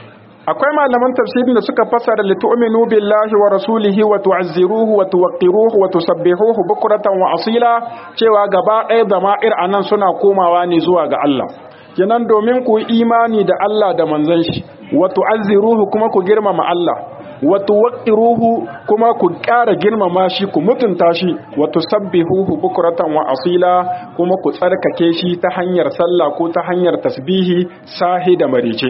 akwai malaman tafsirin da suka fassara li tu'minu billahi wa rasulihi wa tu'azziruhu wa tuwaqqiruhu wa tusabbihuhu bukratan wa asila cewa gaba ɗaya zama'ir anan suna komawa ne zuwa ga Allah kenan domin ku imani da Allah da manzon shi wa tu'azziruhu kuma ku girmama Allah wa tuwaqqiruhu kuma ku ƙara girmama shi ku mutunta shi wa tusabbihuhu bukratan wa asila kuma ku tsarkake shi ta hanyar sallah ko ta hanyar tasbihi sahi da marice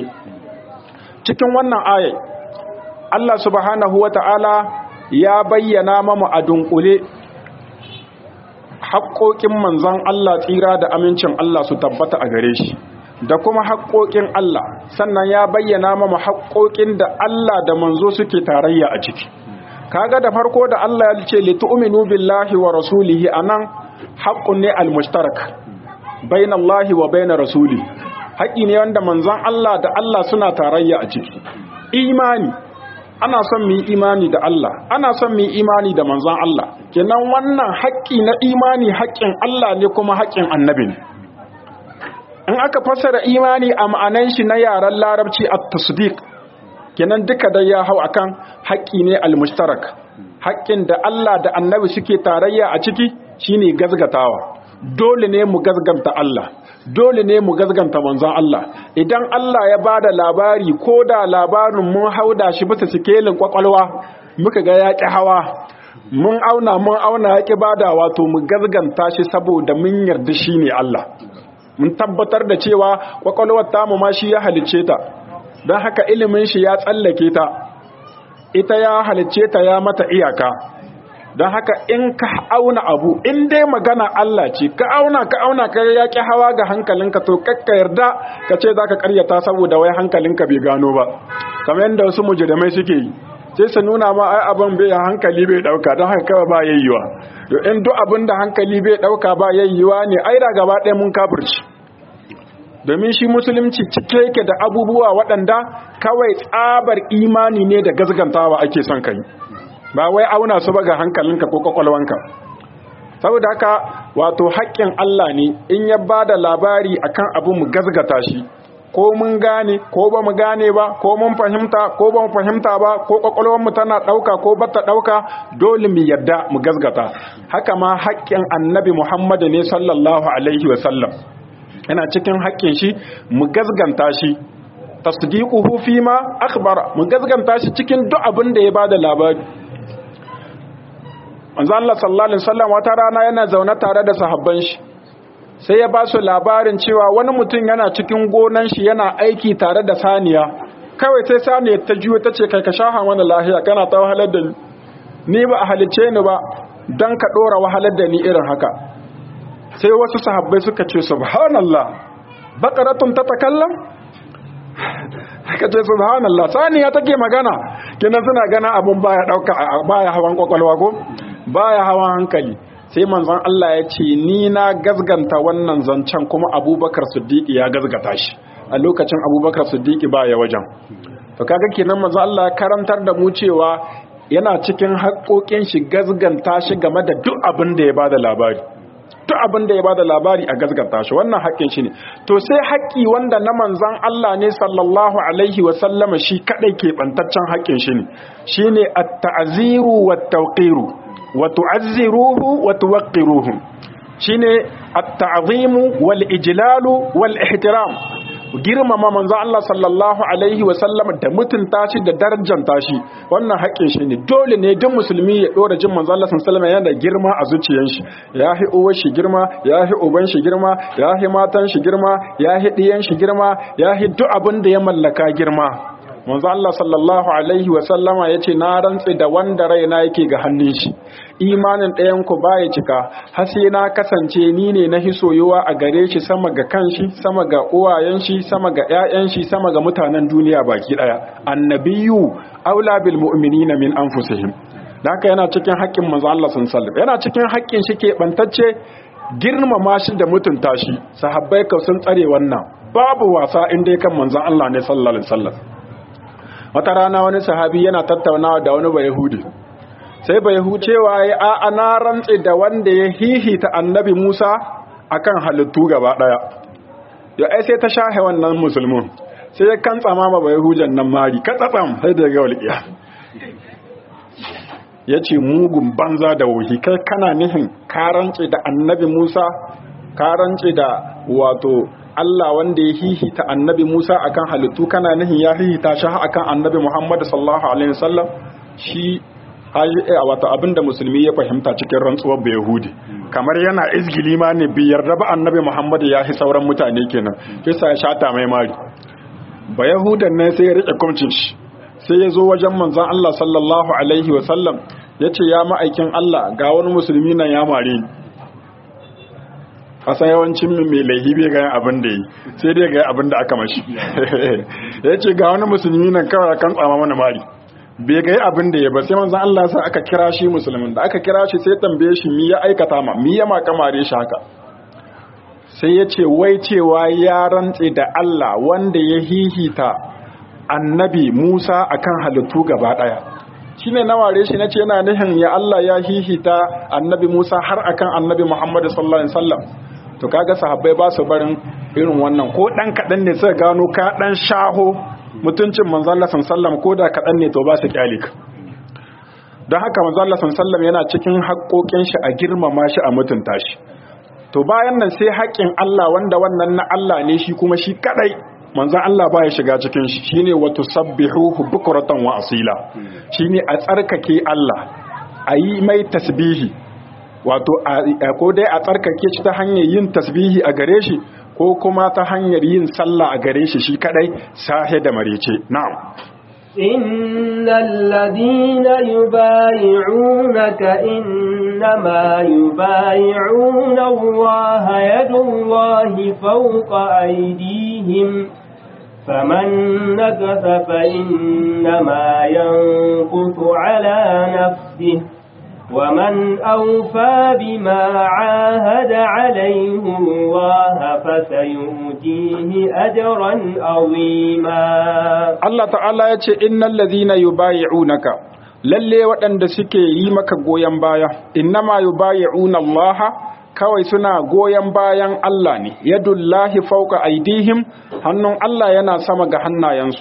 cikin wannan ayai Allah subhanahu wata'ala ya bayyana mamu a dunkule haƙoƙin manzon Allah tsira da amincin Allah su tabbata a gare shi da kuma haƙoƙin Allah sannan ya bayyana mama haƙoƙin da Allah da manzo suke tarayya a ciki kaga da farko da Allah ya ce li tu'minu billahi wa rasulihi anan haqqun ne al-mushtarak bainallahi wa bainar rasuli haƙi ne wanda manzon Allah da Allah suna tarayya a ciki imani ana son mu yi imani da Allah ana son mu yi imani da manzon Allah kenan wannan haƙƙi na imani haƙƙin Allah ne kuma haƙƙin annabi ne in aka fassara imani a ma'anan shi na yaren larabci at-tasdiq kenan duka dai ya hau akan haƙƙi ne al-mushtarak haƙƙin da Allah da annabi suke tarayya a ciki shine gazgatawa dole ne mu gazganta Allah dole ne mu gazganta manzon Allah idan Allah ya bada labari ko da labarin mun hauda shi bisa sikelin kwakwalwa muka ga yaƙi hawa mun auna mun auna yaƙi bada wato mu gazganta shi saboda mun yarda shine Allah mun tabbatar da cewa kwakwalwar tamu ma shi ya halicce ta don haka ilimin shi ya tsallake ta ita ya halicce ta ya mata iyaka don haka in ka auna abu in dai magana Allah ce ka auna ka auna ka ya ƙi hawa ga hankalinka to kakka yarda ka ce za ka karyata saboda wai hankalinka bai gano ba kamar yadda wasu mujrimai suke yi sai su nuna ma ai abin bai hankali bai dauka don haka kawai ba yayyuwa to in duk abin da hankali bai dauka ba yayyuwa ne ai da gaba ɗaya mun kafirci domin shi musulunci cike yake da abubuwa waɗanda kawai tsabar imani ne da gazgantawa ake son kai ba wai auna su ba ga hankalinka ko kwakwalwanka saboda haka wato haƙƙin Allah ne in ya ba da labari akan abu mu gazgata shi ko mun gane ko ba mu gane ba ko mun fahimta ko ba mu fahimta ba ko kwakwalwarmu tana ɗauka ko bata ɗauka dole mu yadda mu gazgata haka ma haƙƙin annabi muhammadu ne sallallahu alaihi wasallam yana cikin haƙƙin shi mu gazganta shi tasdiquhu fi ma akhbara mu gazganta shi cikin duk abin da ya bada labari manzo Allah sallallahu alaihi wasallam wata rana yana zaune tare da sahabban shi sai ya ba su labarin cewa wani mutum yana cikin gonan shi yana aiki tare da saniya kawai sai saniya ta juyo ta ce kai ka shaha mana lahiya kana ta wahalar da ni ni ba a halice ni ba dan ka dora wahalar da ni irin haka sai wasu sahabbai suka ce subhanallah baqaratun tatakallam ka ce subhanallah saniya take magana kinan suna gana abun baya dauka baya hawan kwakwalwa ko baya hawan hankali sai manzon Allah ya ce ni na gazganta wannan zancen kuma Abubakar Siddiq ya gazgata shi a lokacin Abubakar Siddiq baya wajen to kaga kenan manzon Allah ya karantar da mu cewa yana cikin haƙoƙin shi gazganta shi game da duk abin da ya bada labari duk abin da ya bada labari a gazganta shi wannan haƙƙin shi ne to sai haƙƙi wanda na manzan Allah ne sallallahu alaihi wa sallama shi kadai ke bantaccen haƙƙin shi ne shine at-ta'ziru wat-tawqiru wa tu'azziruhu wa tuwaqqiruhu shine at-ta'zimu wal-ijlalu wal-ihtiram girmama manzo Allah sallallahu alaihi wa sallam da mutunta shi da darajanta shi wannan haƙƙin shi ne dole ne duk musulmi ya dora jin manzo Allah sallallahu alaihi yana da girma a zuciyar shi yahi uwar shi girma yahi uban shi girma yahi matan shi girma yahi diyan shi girma yahi duk abin da ya mallaka girma manzo Allah sallallahu alaihi wa sallama yace na rantse da wanda raina yake ga hannun shi imanin ɗayan ku baya cika har sai na kasance ni ne na hisoyowa a gare shi sama ga kanshi sama ga uwayen shi sama ga ƴaƴan shi sama ga mutanen duniya baki daya annabiyyu aula bil mu'minina min anfusihim haka yana cikin haƙƙin manzo Allah sallallahu alaihi yana cikin haƙƙin shi ke bantacce girmama shi da mutunta shi sahabbai ka sun tsare wannan babu wasa inda ya kan manzon Allah ne sallallahu alaihi wasallam wata rana wani sahabi yana tattaunawa da wani bayahudi sai bayahudi cewa ya a ana rantse da wanda ya hihita annabi musa akan halittu gaba daya ya ai sai ta shahe wannan musulmin sai ya kan tsama ma bayahujan nan mari katsatsam sai da ga walƙiya ya ce mugun banza da wuhi kai kana nihin ka rantse da annabi musa ka rantse da wato Allah wanda ya hihita annabi Musa akan halittu kana nihin ya hihita shi akan annabi Muhammad sallallahu alaihi wasallam shi wato abinda musulmi ya fahimta cikin rantsuwar da Yahudi kamar yana izgili ma ne bi yarda ba annabi Muhammad ya hi sauran mutane kenan kisa ya shata mai mari ba Yahudan ne sai ya rike kumcin shi sai ya zo wajen manzon Allah sallallahu alaihi wasallam yace ya ma'aikin Allah ga wani musulmi nan ya mare ni kasa yawancin min mai laihi bai ga abin da yi sai dai ga abin da aka mashi ya ce ga wani musulmi nan kawai kan tsama mana mari bai ga abin da ya ba sai manzan Allah sa aka kira shi musulmin da aka kira shi sai tambaye shi mi ya aikata ma mi ya maka mare shi haka sai ya ce wai cewa ya rantse da Allah wanda ya hihita annabi Musa akan halittu gaba daya shine na ware shi nace yana nihin ya Allah ya hihita annabi Musa har akan annabi Muhammad sallallahu alaihi wasallam to kaga sahabbai ba su barin irin wannan ko dan kadan ne suka gano ka dan shaho mutuncin manzon Allah sallallahu ko da kadan ne to ba su kyale ka don haka manzon Allah sallallahu yana cikin haƙoƙin shi a girmama shi a mutunta shi to bayan nan sai haƙƙin Allah wanda wannan na Allah ne shi kuma shi kadai manzon Allah baya shiga cikin shi shine wa tusabbihuhu bukratan wa asila shine a tsarkake Allah a yi mai tasbihi wato ko dai a tsarkake shi ta hanyar yin tasbihi a gare shi ko kuma ta hanyar yin sallah a gare shi shi kadai sahe da marece na'am إن الذين يبايعونك إنما يبايعون الله يد الله فوق أيديهم فمن نكث فإنما ينكث على نفسه ومن أوفى بما عاهد عليه الله فسيؤتيه أجرا عظيما Allah ta'ala ya ce innal ladhina yubayi'unaka lalle waɗanda suke yi maka goyon baya innama yubayi'una Allah kawai suna goyon bayan Allah ne yadullahi fawqa aidihim hannun Allah yana sama ga hannayensu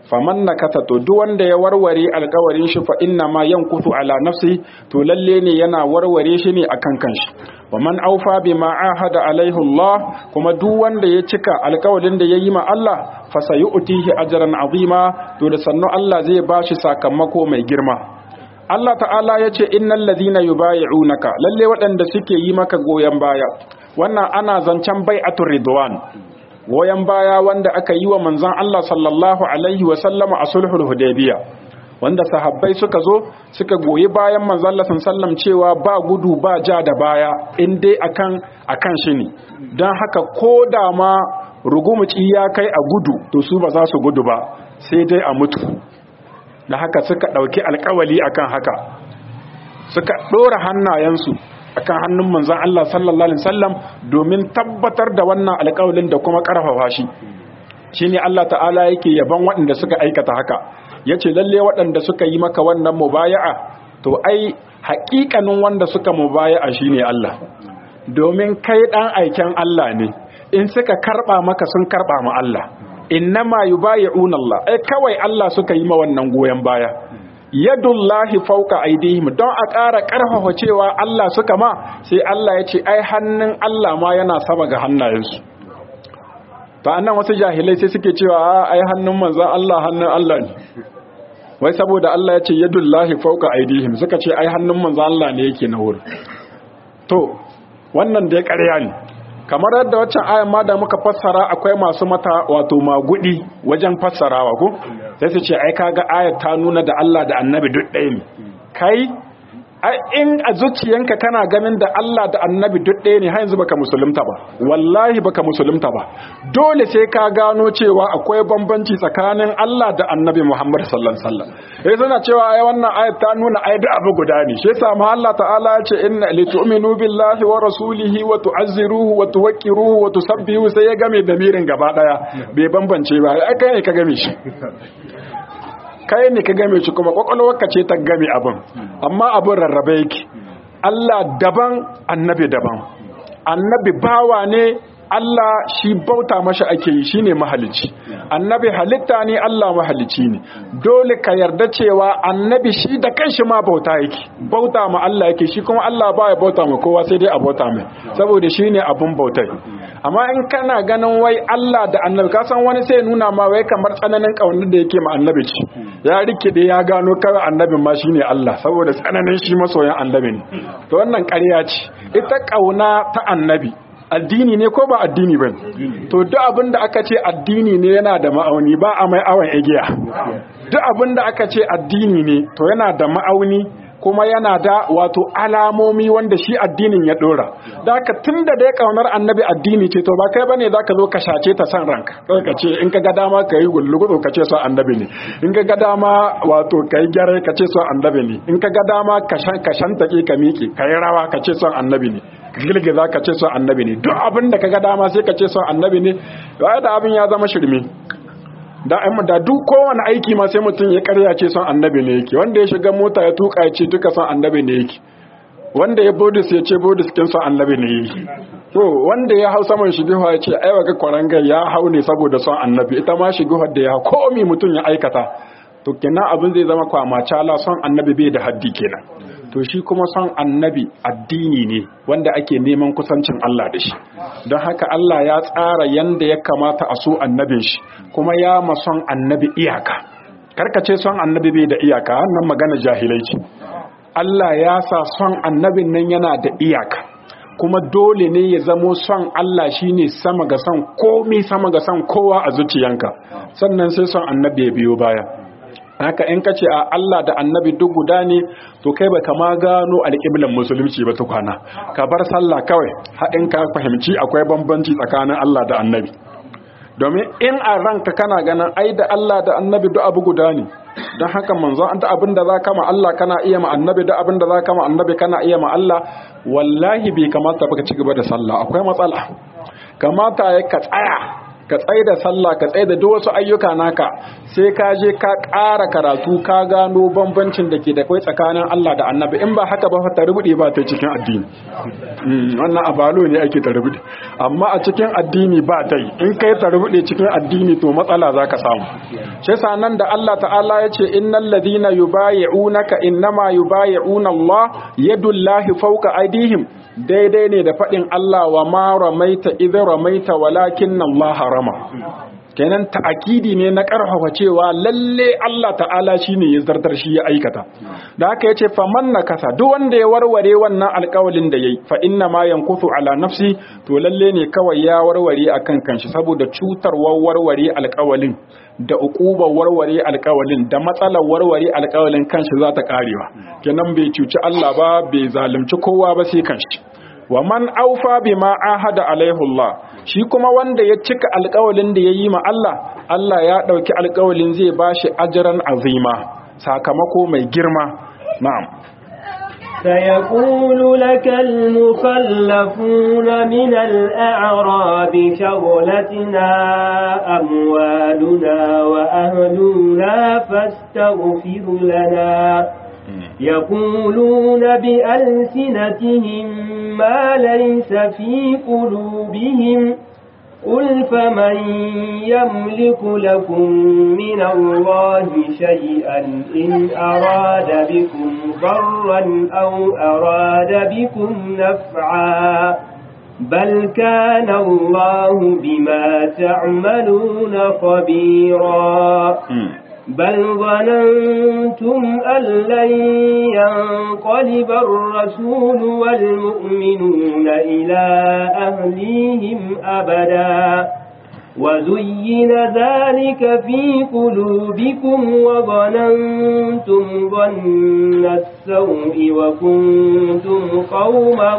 faman nakata to duk wanda ya warware alkawarin shi fa inna ma yankutu ala nafsi to lalle ne yana warware shi ne akan kanshi wa man aufa bima ahada alaihi Allah kuma duk wanda ya cika alkawarin da yayi ma Allah fa sayu'tihi ajran azima to da sannu Allah zai bashi sakamako mai girma Allah ta'ala ya ce innal ladhina yubayi'unaka lalle waɗanda suke yi maka goyen baya wannan ana zancen bai'atul ridwan goyon baya wanda aka yi wa manzon Allah sallallahu alaihi wa sallama a sulhul hudaybiya wanda sahabbai suka zo suka goyi bayan manzon Allah sallallahu cewa ba gudu ba ja da baya in dai akan akan shi ne dan haka ko da ma rugumuci ya kai a gudu to su ba za su gudu ba sai dai a mutu da haka suka ɗauki alkawali akan haka suka ɗora hannayensu akan hannun manzon Allah sallallahu alaihi wasallam domin tabbatar da wannan alƙawalin da kuma ƙarfafa shi shine Allah ta'ala yake yaban waɗanda suka aikata haka yace lalle waɗanda suka yi maka wannan mubaya'a to ai haƙiƙanin wanda suka mubaya'a shine Allah domin kai dan aiken Allah ne in suka karba maka sun karba ma Allah innama yubayi'una Allah ai kawai Allah suka yi ma wannan goyen baya yadullahi fauka aidihim don a ƙara ƙarfafa cewa Allah suka ma sai Allah ya ce ai hannun Allah ma yana sama ga hannayensu ta annan wasu jahilai sai suke cewa ai hannun manzan Allah hannun Allah ne wai saboda Allah ya ce yadullahi fauka aidihim suka ce ai hannun manzan Allah ne yake na wurin to wannan dai ƙarya ne kamar yadda waccan ayan ma da muka fassara akwai masu mata wato magudi wajen fassarawa ko sai su ce ai kaga ayat ta nuna da Allah da Annabi duk ɗaya ne kai in a zuciyanka kana ganin da Allah da Annabi duk ɗaya ne har yanzu baka musulunta ba wallahi baka musulunta ba dole sai ka gano cewa akwai bambanci tsakanin Allah da Annabi Muhammad sallallahu alaihi wasallam sai suna cewa ai wannan ayat ta nuna ai da abu guda ne shi yasa ma Allah ta'ala ya ce inna litu'minu billahi wa rasulihi wa tu'azziruhu wa tuwaqqiruhu wa tusabbihu sai ya game da mirin gaba daya bai bambance ba ai kai ne ka game shi kai ne ka game shi kuma kwakwalwarka ce ta game abin amma abin rarrabe yake Allah daban annabi daban annabi bawa ne Allah shi bauta mashi ake yi shine mahalici annabi halitta ne Allah mahalici ne dole ka yarda cewa annabi shi da kanshi ma bauta yake bauta ma Allah yake shi kuma Allah baya bauta ma kowa sai dai a bauta mai saboda shine abun bautai amma in kana ganin wai Allah da annabi ka san wani sai nuna ma wai kamar tsananin kaunar da yake ma annabi ce ya rikide ya gano kawai annabin ma shine Allah saboda tsananin shi masoyan annabi ne to wannan ƙarya ce ita kauna ta annabi addini ne ko ba addini ba to duk abin da aka ce addini ne yana da ma'auni ba a mai awon igiya duk abin da aka ce addini ne to yana da ma'auni kuma yana da wato alamomi wanda shi addinin ya dora da haka tun da dai kaunar annabi addini ce to ba kai bane za ka zo ka shace ta san ranka kai ka ce in ka ga dama ka yi gullugudu ka ce so annabi ne in ka ga dama wato ka yi gyare ka ce so annabi ne in ka ga dama ka shantake ka miƙe ka yi rawa ka ce son annabi ne ka girgiza ka ce son annabi ne duk abin da ka ga dama sai ka ce son annabi ne da abin ya zama shirme da da duk kowane aiki ma sai mutum ya karya ce son annabi ne yake wanda ya shiga mota ya tuka ya ce duka son annabi ne yake wanda ya bodis ya ce bodis kin son annabi ne yake to wanda ya hau saman shigiwa ya ce ai waga kwarangar ya hau ne saboda son annabi ita ma shigihar da ya komi mutum ya aikata to kenan abin zai zama kwamacala son annabi bai da haddi kenan to shi kuma son annabi addini ne wanda ake neman kusancin Allah da shi don haka Allah ya tsara yanda ya kamata a so annabin shi kuma ya ma son annabi iyaka karkace son annabi bai da iyaka wannan magana jahilai ce Allah ya sa son annabin nan yana da iyaka kuma dole ne ya zamo son Allah shine sama ga son komi sama ga son kowa a zuciyanka sannan sai son annabi ya biyo baya haka in kace a Allah da annabi duk guda ne to kai baka ma gano alƙiblan musulunci ba tukwana ka bar sallah kawai haɗin ka fahimci akwai bambanci tsakanin Allah da annabi domin in a ranka kana ganin ai da Allah da annabi duk abu guda ne don haka manzo an ta abin da za ka ma Allah kana iya ma annabi da abin da za ka ma annabi kana iya ma Allah wallahi bai kamata baka ci gaba da sallah akwai matsala kamata ya ka tsaya ka tsaye da sallah ka tsaye da duk wasu ayyuka naka sai ka je ka ƙara karatu ka gano bambancin da ke da kai tsakanin Allah da annabi in ba haka ba fa tarbuɗe ba ta cikin addini wannan abalo ne ake tarbuɗe amma a cikin addini ba ta yi in kai tarbuɗe cikin addini to matsala za ka samu shi yasa nan da Allah ta'ala ya ce innal ladina yubayi'unaka innama yubayi'una Allah yadullahi fawqa aydihim daidai ne da faɗin Allah wa ma ramaita idza ramaita walakin Allah harama kenan ta'akidi ne na karfafa cewa lalle Allah ta'ala shine ya zartar shi ya aikata da haka yace faman nakasa duk wanda ya warware wannan alƙawalin da yayi fa inna ma yankusu ala nafsi to lalle ne kawai ya warware akan kanshi saboda cutarwar warware alƙawalin da uqubar warware alƙawalin da matsalar warware alƙawalin kanshi za ta karewa kenan bai cuci Allah ba bai zalunci kowa ba sai kanshi wa man aufa bima ahada alaihi Allah shi kuma wanda ya cika alƙawalin da yayi ma Allah Allah ya dauki alƙawalin zai bashi ajran azima sakamako mai girma na'am سيقول لك المخلفون من الأعراب شغلتنا أموالنا وأهلنا فاستغفر لنا يقولون بألسنتهم ما ليس في قلوبهم قل فمن يملك لكم من الله شيئا إن أراد بكم ضرا أو أراد بكم نفعا بل كان الله بما تعملون خبيرا بل ظننتم أن لن ينقلب الرسول والمؤمنون إلى أهليهم أبدا وزين ذلك في قلوبكم وظننتم ظن السوء وكنتم قوما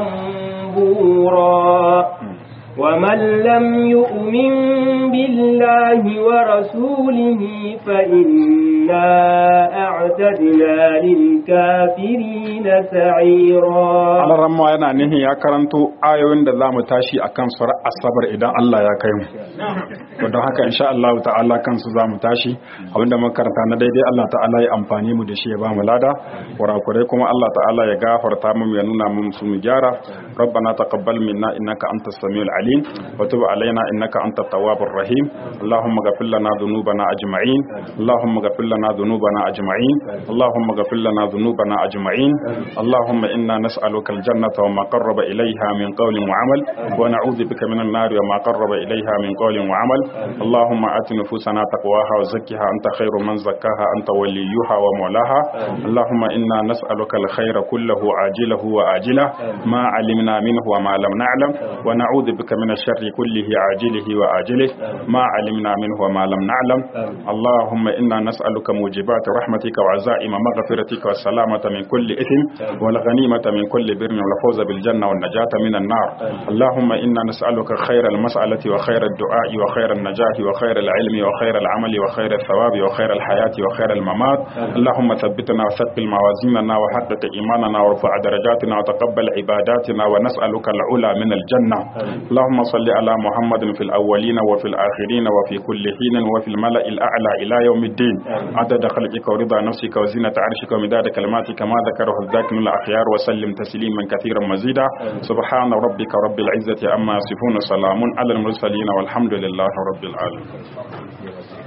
بورا ومن لم يؤمن بالله ورسوله فإنا أعتدنا للكافرين سعيرا Allah ramma yana nihin ya karanto ayoyin da zamu tashi akan sura asabar idan Allah ya kai mu to don haka insha Allah ta'ala kansu zamu tashi abinda muka karanta na daidai Allah ta'ala ya amfani mu da shi ya ba mu lada kurakurai kuma Allah ta'ala ya gafarta mu ya nuna mu su mu gyara ربنا تقبل منا إنك أنت السميع العليم وتب علينا إنك أنت التواب الرحيم اللهم اغفر لنا ذنوبنا أجمعين اللهم اغفر لنا ذنوبنا أجمعين اللهم اغفر لنا ذنوبنا أجمعين اللهم إنا نسألك الجنة وما قرب إليها من قول وعمل ونعوذ بك من النار وما قرب إليها من قول وعمل اللهم آت نفوسنا تقواها وزكها أنت خير من زكاها أنت وليها ومولاها اللهم إنا نسألك الخير كله عاجله وآجله ما علمنا منه وما لم نعلم ونعوذ بك من الشر كله عاجله وآجله ما علمنا منه وما لم نعلم اللهم إنا نسألك موجبات رحمتك وعزائم مغفرتك والسلامة من كل إثم والغنيمة من كل بر والفوز بالجنة والنجاة من النار اللهم إنا نسألك خير المسألة وخير الدعاء وخير النجاة وخير العلم وخير العمل وخير الثواب وخير الحياة وخير الممات اللهم ثبتنا وثقل موازيننا وحقق إيماننا وارفع درجاتنا وتقبل عباداتنا ونسألك العلا من الجنة اللهم صل على محمد في الأولين وفي الآخرين وفي كل حين وفي الملأ الأعلى إلى يوم الدين عدد خلقك ورضا نفسك وزينة عرشك ومداد كلماتك ما ذكره الذاكر الأخيار وسلم تسليما كثيرا مزيدا سبحان ربك رب العزة أما يصفون سلام على المرسلين والحمد لله رب العالمين